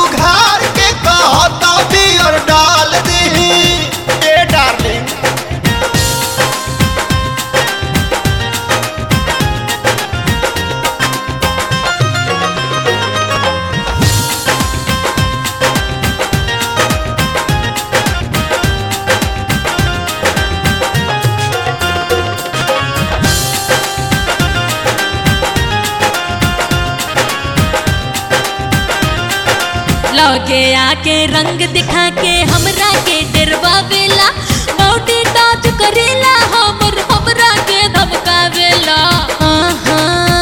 उघार के कहता बियर डाल दी ए डार्लिंग लगे आके रंग दिखा के हमरा के डरवावेला बॉडी टच करेला हमर हमरा के धमकावेला आहा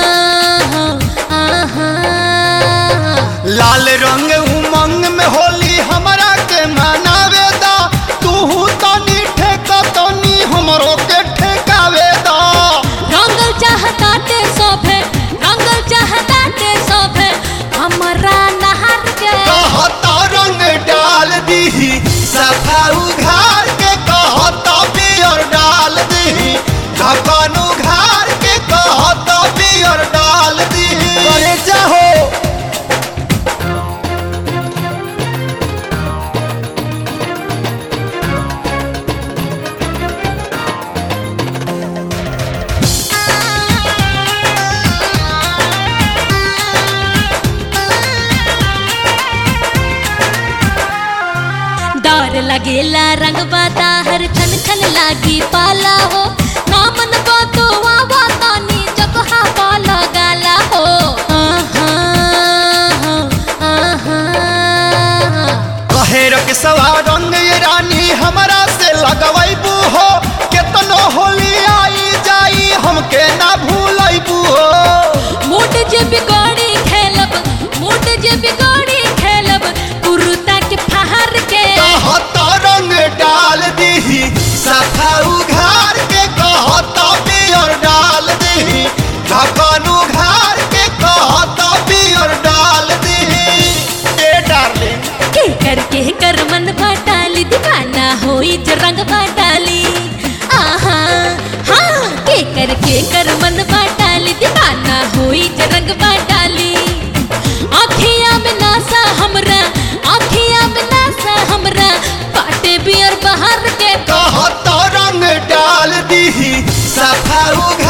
आहा लाल रंग उमंग में होली हमरा के मनावे दा तू तनी ठेका तनी हमरो के ठेकावे दा रंगल चाहताटे सोफे रंगल चाहताटे सोफे हमरा नहर के कहता रंग डाल दी सफा उघार के कहता बियर डाल दी ढक्कन उघार के कहता बियर डाल दी करे चाहो डर लगेला रंग बाता हर छन छन लागी पाला हो नामन बातो आवा तानी जगहा पाला गाला हो आहा आहा कहे रख सवा रंग ये रानी हमरा से लगवैबू हो केतनो होली आई जाई हमके ना भूलैबू हो मोट जे बिगाड़ी खेलब मोट जे बिगाड़ी खेलब कुरुता के फहार के कहता रंग डाल दी सफा उघार के कहता बियर डाल दी ढक्कन उघार के कहता बियर डाल दी ए डार्लिंग के कर के कर मन बाटाली दीवाना होई जो रंग बाटाली आहा हाँ के कर के कर मन बाटाली दीवाना होई जो रंग बाटाली आखिया में नासा हमरा आखिया में नासा हमरा पाटे बियर बाहर के कहता रंग डाल दी सफा उघार